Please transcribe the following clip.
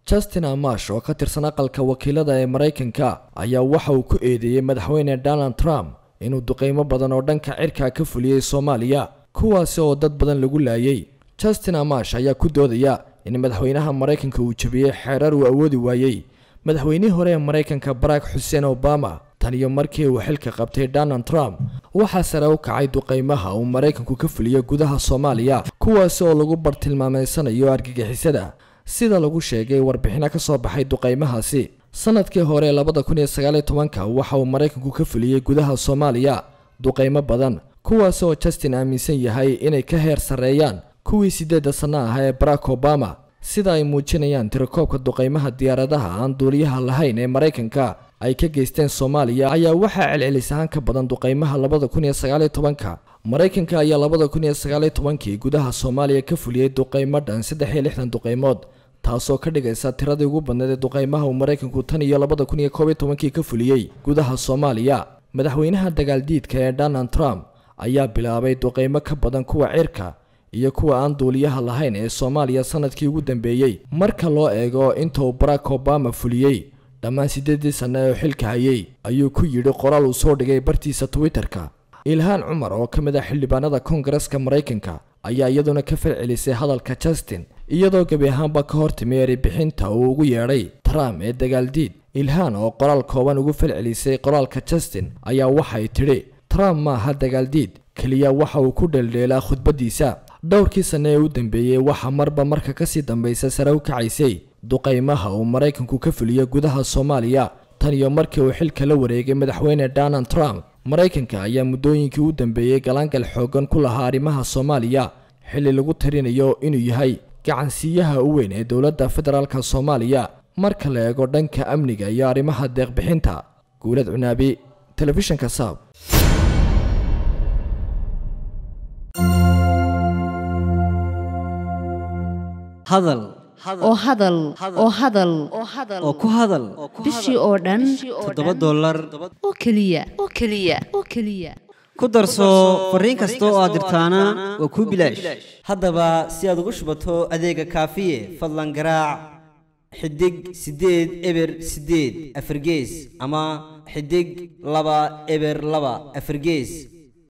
justin amash oo ka tirsan aqalka wakiilada ee maraykanka ayaa waxa uu ku eedeeyey madaxweyne donald trump inuu duqeymo badan oo dhanka cirka ka fuliyey soomaaliya kuwaasi oo dad badan lagu laayay justin amash ayaa ku doodaya in madaxweynaha maraykanka uu jebiyey xeerar uu awoodi waayey madaxweynihii hore ee maraykanka barack xuseen obama tan iyo markii uu xilka qabtay donald trump waxaa sare u kacay duqeymaha uu maraykanku ka fuliyo gudaha soomaaliya kuwaasi oo lagu bartilmaameysanayo argagixisada sida lagu sheegay warbixino ka soo baxay duqeymahaasi sanadkii hore labada kun iyo sagaaliyo tobanka waxa uu maraykanku ka fuliyey gudaha soomaaliya duqeymo badan kuwaasi oo justin aaminsan yahay inay ka heer sarreeyaan kuwii siddeedda sanno ah ee barack obama sida ay muujinayaan tirakoobka duqeymaha diyaaradaha aan duuliyaha lahayn ee maraykanka ay ka geysteen soomaaliya ayaa waxaa celcelis ahaan ka badan duqeymaha labada kun iyo sagaaliyo tobanka maraykanka ayaa labada kun iyo sagaaliyo tobankii gudaha soomaaliya ka fuliyey duqeymo dhan saddex iyo lixdan duqeymood taasoo ka dhigaysa tiradii ugu badneed ee duqeymaha uu maraykanku tan iyo labada kun iyo koob iyo tobankii ka fuliyey gudaha soomaaliya madaxweynaha dagaaldiidka ee donald trump ayaa bilaabay duqeymo ka badan kuwa cirka iyo kuwa aan duuliyaha lahayn ee soomaaliya sanadkii ugu dambeeyey marka loo eego inta uu barack obama fuliyey dhammaan siddeedii sanno ee xilka hayay ayuu ku yidhi qoraal uu soo dhigay bartiisa twitter-ka ilhaan cumar oo ka mid ah xildhibaanada koongareska maraykanka ayaa iyaduna ka falcelisay hadalka justin iyadoo gebi ahaanba ka hor timi eribixinta uu ugu yeedhay trump ee dagaaldiid ilhaan oo qoraal kooban ugu falcelisay qoraalka justin ayaa waxay tidhi trump maaha dagaaldiid keliya waxa uu ku dheeldheelaa khudbaddiisa dhowrkii sanno ee u dambeeyey waxaa marba marka kasii dambaysa sare u kacaysay duqeymaha uu maraykanku ka fuliyo gudaha soomaaliya tan iyo markii uu xilka la wareegay madaxweyne donald trump maraykanka ayaa muddooyinkii u dambeeyey galaangal xooggan ku lahaa arrimaha soomaaliya xilli lagu tarinayo inuu yahay gacansiiyaha u weyn ee dowladda federaalka soomaaliya marka la eego dhanka amniga iyo arrimaha deeqbixinta guulad cunaabi telefishinka saab hadal oo hadal oo hadal oo ku hadal bishii oo dhan toddoba dollar oo keliya oo keliya oo keliya ku darso fariin kasta oo aad dirtaana waa kuu bilaash haddaba si aad ugu shubato adeega kaafiye fadlan garaac xidig siddeed eber siddeed afargees ama xidig laba eber laba afargees